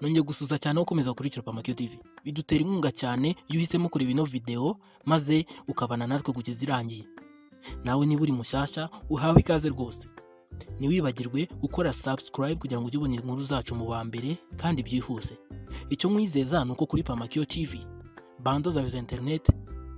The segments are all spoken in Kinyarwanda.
bishimiye gusuza cyane aho ukomeza gukurikira Pamakyo TV bidutera inkunga cyane iyo uhisemo kureba ino video maze ukabana natwe kugeza irangiye nawe niba uri mushyashya uhawe ikaze rwose ntiwibagirwe gukora subscribe kugira ngo ujye ubona inkuru zacu mu wa mbere kandi byihuse icyo mwizeza ni uko kuri Pamakyo TV bando zawe za interineti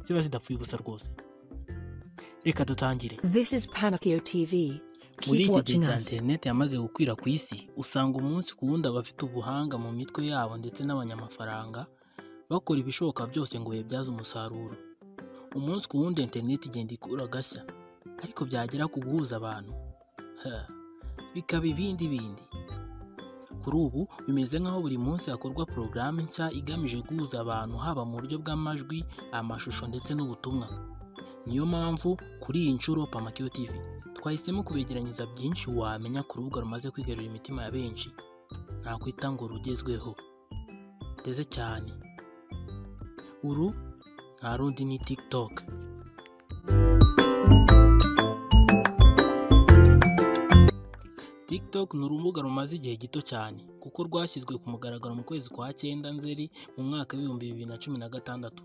ziba zidapfuye ubusa rwose reka dutangire This is Pamakyo TV. muri Keep iki gihe watching cya us. interineti yamaze gukwira ku isi usanga umunsi ku wundi abafite ubuhanga mu mitwe yabo ndetse n'abanyamafaranga bakora ibishoboka byose ngo bayibyaze umusaruro umunsi ku wundi interineti igenda ikura agashya ariko byagera ku guhuza abantu ha, bikaba ibindi bindi kuri ubu bimeze nk'aho buri munsi hakorwa porogaramu nshya igamije guhuza abantu haba mu buryo bw'amajwi amashusho ndetse n'ubutumwa niyo mpamvu kuri iyi nshuro Pamakyo TV twahisemo kubegeranyiriza byinshi wamenya ku rubuga rumaze kwigarurira imitima ya benshi nakwita ngo rugezweho ndetse cyane uru nta rundi ni tiktok tiktok ni urubuga rumaze igihe gito cyane kuko rwashyizwe ku mugaragaro mu kwezi kwa cyenda nzeri mu mwaka w'ibihumbi bibiri na cumi na gatandatu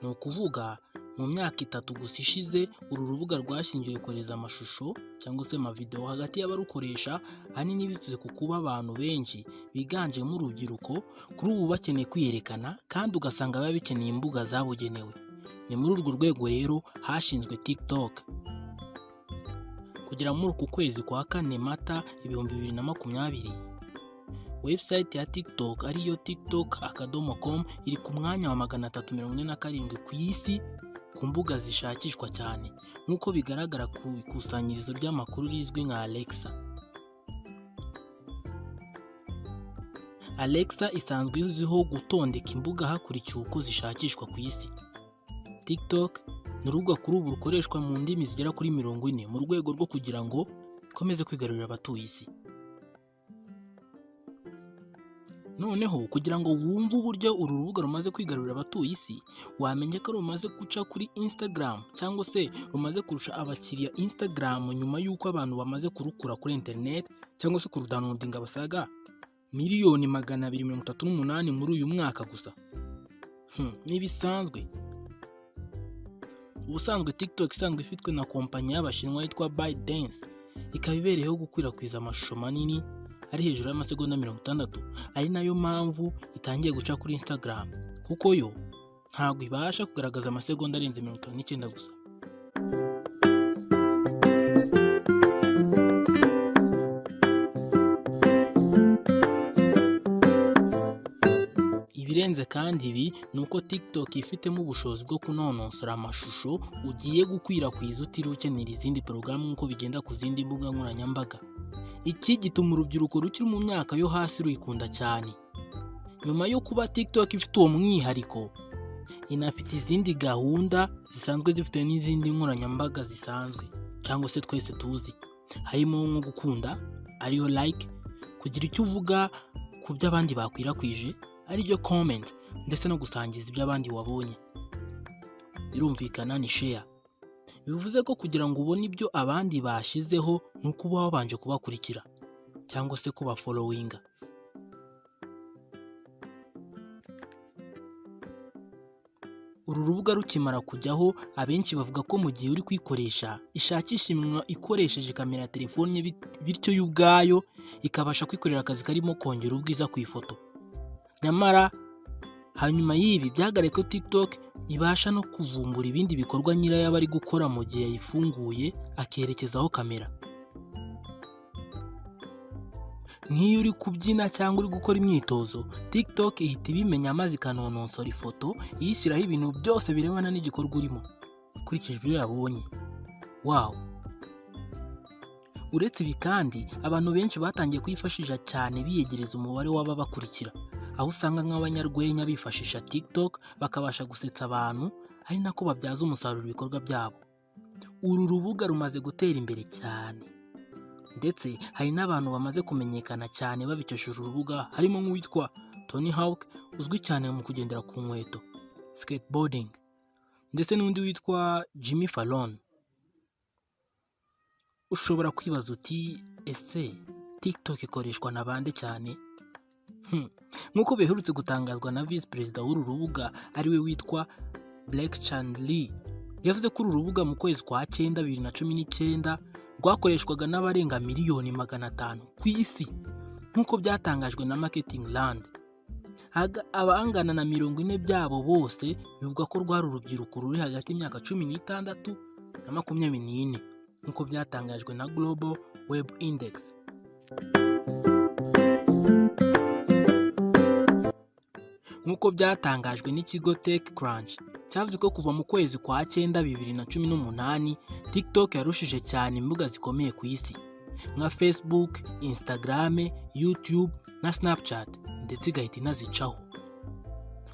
ni ukuvuga mu myaka itatu gusa ishize uru rubuga rwashingiwe kohereza amashusho cyangwa se amavidewo hagati y'abarukoresha ahanini biturutse ku kuba abantu benshi biganjemo urubyiruko kuri ubu bakeneye kwiyerekana kandi ugasanga biba bikeneye imbuga zabugenewe ni muri urwo rwego rero hashinzwe tiktok kugera muri uku kwezi kwa kane mata ibihumbi bibiri na makumyabiri website ya tiktok ariyo tiktok akadomo com iri ku mwanya wa magana atatu mirongo ine na karindwi ku isi ku mbuga zishakishwa cyane nk'uko bigaragara ku ikusanyirizo ry'amakuru rizwi nka alexa alexa isanzwe izwiho gutondeka imbuga hakurikiye uko zishakishwa ku isi tiktok ni urubuga kuri ubu rukoreshwa mu ndimi zigera kuri mirongo ine mu rwego rwo kugira ngo ikomeze kwigarurira abatuye isi Noneho kugira ngo wumve uburyo uru rubuga rumaze kwigarurira abatuye isi, wamenya ko rumaze guca kuri Instagram cyangwa se rumaze kurusha abakiriya Instagram nyuma y'uko abantu bamaze kurukura kuri internet cyangwa se kurudownloadinga basaga miliyoni magana abiri mirongo itatu n'umunani muri uyu mwaka gusa. Hmm, ntibisanzwe. Ubusanzwe TikTok isanzwe ifitwe na kompanyi y'Abashinwa yitwa ByteDance, ikaba ibereyeho gukwirakwiza amashusho manini ari hejuru y'amasegonda mirongo itandatu ari nayo mpamvu itangiye guca kuri Instagram kuko yo ntabwo ibasha kugaragaza amasegonda arenze mirongo itanu n'icyenda gusa ibirenze kandi ibi ni uko TikTok ifitemo ubushobozi bwo kunonosora amashusho ugiye gukwirakwiza utiriwe ukenera izindi porogaramu nk'uko bigenda ku zindi mbuga nkoranyambaga iki gituma urubyiruko rukiri mu myaka yo hasi ruyikunda cyane nyuma yo kuba tiktok ifite uwo mwihariko inafite izindi gahunda zisanzwe zifite n'izindi nkoranyambaga zisanzwe cyangwa se twese tuzi harimo nko gukunda ariyo like kugira icyo uvuga ku byo abandi bakwirakwije ariryo comment ndetse no gusangiza ibyo abandi wabonye birumvikana ni share bivuze ko kugira ngo ubone ibyo abandi bashyizeho ni uko uba wabanje kubakurikira cyangwa se kubafolowinga uru rubuga rukimara kujyaho abenshi bavuga ko mu gihe uri kuyikoresha ishakisha iminwa ikoresheje kamera ya telefone ye bit- bityo yo ubwayo ikabasha kwikorera akazi karimo kongera ubwiza ku ifoto nyamara hanyuma y'ibi byagaragaye ko tiktok ibasha no kuvumbura ibindi bikorwa nyirayo aba ari gukora mu gihe yayifunguye akerekezaho kamera nk'iyo uri kubyina cyangwa uri gukora imyitozo tiktok ihita ibimenya maze ikanonosora ifoto iyishyiraho ibintu byose birebana n'igikorwa urimo ikurikije ibyo yabonye wawu uretse ibi kandi abantu benshi batangiye kuyifashisha cyane biyegereza umubare w'ababakurikira aho usanga nk'abanyarwenya bifashisha TikTok bakabasha gusetsa abantu ari nako babyaza umusaruro ibikorwa byabo. Uru rubuga rumaze gutera imbere cyane ndetse hari n'abantu bamaze kumenyekana cyane babikesheje urubuga harimo nk'uwitwa Tony Hawk uzwi cyane mu kugendera ku nkweto skateboarding ndetse n'undi witwa Jimmy Fallon. Ushobora kwibaza uti ese TikTok ikoreshwa na bande cyane nk'uko biherutse gutangazwa na visi perezida w'uru rubuga ariwe witwa Blake Chandler yavuze ko uru rubuga mu kwezi kwa cyenda bibiri na cumi n'icyenda rwakoreshwaga n'abarenga miliyoni magana atanu ku isi nk'uko byatangajwe na Marketing Land Aga- abangana na mirongo ine byabo bose bivuga ko rwari urubyiruko ruri hagati y'imyaka cumi n'itandatu na makumyabiri n'ine nk'uko byatangajwe na Global Web Index nk'uko byatangajwe n'ikigo Tech Crunch cyavuze ko kuva mu kwezi kwa cyenda bibiri na cumi n'umunani TikTok yarushije cyane imbuga zikomeye ku isi nka Facebook, Instagram, YouTube na Snapchat ndetse igahita inazicaho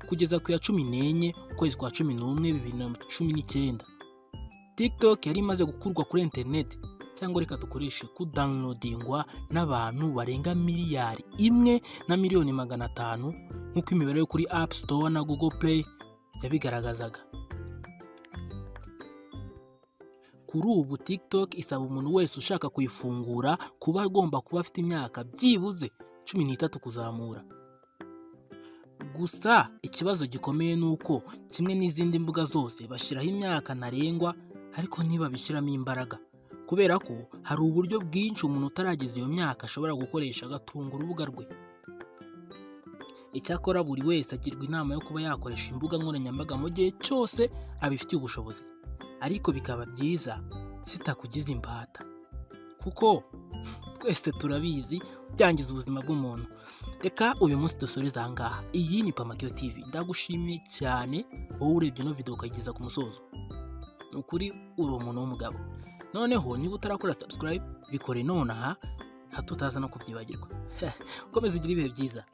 kugeza ku ya cumi n'enye ukwezi kwa cumi n'umwe bibiri na cumi n'icyenda TikTok yari imaze gukurwa kuri interineti cyangwa reka dukoreshe kudownloadingwa n'abantu barenga miliyari imwe na miliyoni magana atanu nk'uko imibare yo kuri App Store na Google Play yabigaragazaga kuri ubu TikTok isaba umuntu wese ushaka kuyifungura kuba agomba kuba afite imyaka byibuze cumi n'itatu kuzamura gusa ikibazo gikomeye ni uko kimwe n'izindi mbuga zose bashyiraho imyaka ntarengwa ariko ntibabishyiramo imbaraga kubera ko hari uburyo bwinshi umuntu utarageza iyo myaka ashobora gukoresha agatunga urubuga rwe icyakora buri wese agirwa inama yo kuba yakoresha imbuga nkoranyambaga mu gihe cyose abifitiye ubushobozi ariko bikaba byiza zitakugize imbata kuko twese turabizi byangiza ubuzima bw'umuntu reka uyu munsi dusoreze aha ngaha iyi ni pamakiyo tv ndagushimiye cyane wowe urebye ino video ukayigeza ku musozo ni ukuri uri umuntu w'umugabo noneho niba utarakora subscribe bikore nonaha nka tutaza no kubyibagirwa komeza ugire ibihe byiza